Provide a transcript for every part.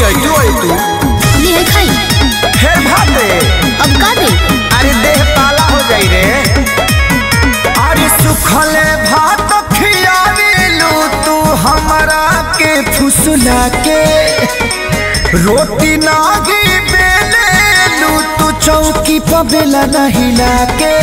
खियाई तू आई तू ली है खाई फिर भाते अब का दे अरे देह पाला हो जाई रे अरे सुखले भात खियावेलू तू हमरा के फुसला के रोटी नागी बेलेलू तू चौकी पर बेला न हिला के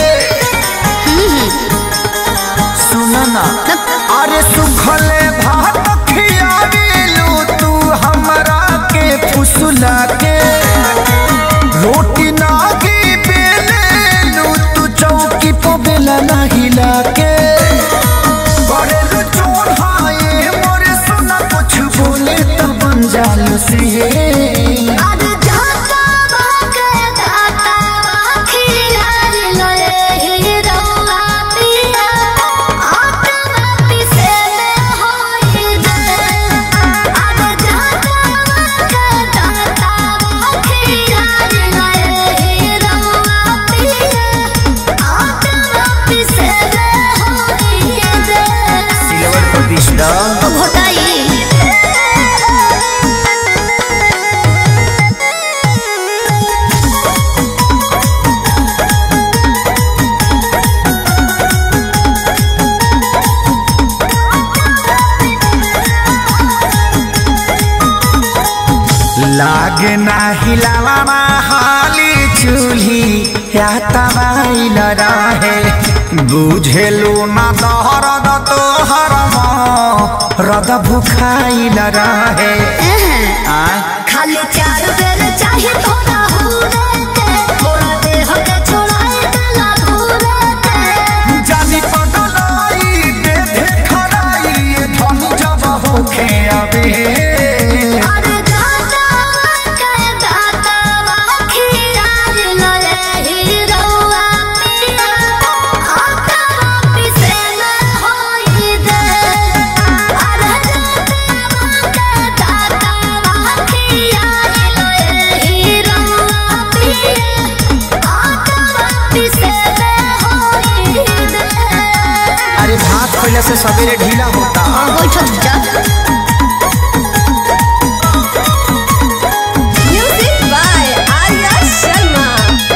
सुना ना अरे सुखले भात खियावेलू तू हमरा के फुसला के रोटी नागी बेलेलू तू चौकी पर बेला न हिला के करेलू चोर हाये मोरे सुना कुछ बोले तो बन जालू से आज जाता बाके दाता खिला लए ही रौआ पिया आटा पिसे में होई दे आज जाता बाके दाता खिला लए ही रौआ पिया आटा पिसे में होई दे सिल्वर पर बीस डॉल घोटाई लागे ना हिलावा हाली चूल्ही या तबाइल रहे बुझेलू ना दहरद तोहर रद भुखाइल रहे आय खाली चार बेर चाहे थोड़ा हुरे के थोड़ा देह के छोड़ाए देला घूरे के जानी पगलाई दे दे खराई धन जब होखे अबे अरे दाता के दाता खियाल लए ही रौआ पिया आटा पिसे में होई दे अरे दाता के दाता खियाल लए ही रौआ पिया आटा पिसे में होई दे अरे भात पहले से सवेरे ढीला होता बैठक जा Music by Arya Sharma.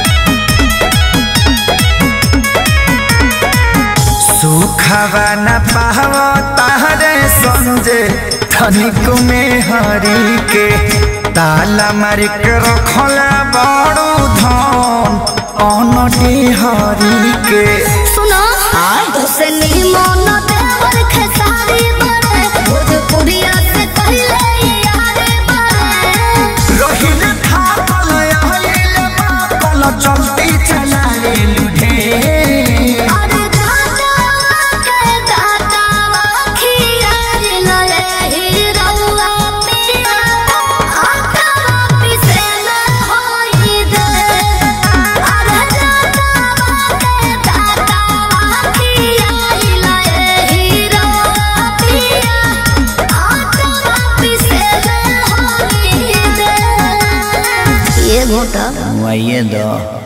सुखवा न पाव तारे संजे धनिक में हरी के ताला मारी के रखल बड़ू धन अनटी हरी के सुनो हुसैनी मोन देवर खेसारी बने भोजपुरिया से कहले यारे बने रहिल थापल आइल बापल चलती चला रे लुढे अरे दाता के दाता खियार लए ही रौआ पिया आटा पिसे में होई दे अरे दाता के दाता खियार लए ही रौआ पिया आटा पिसे में होई दे ये घोटा मुआइए दो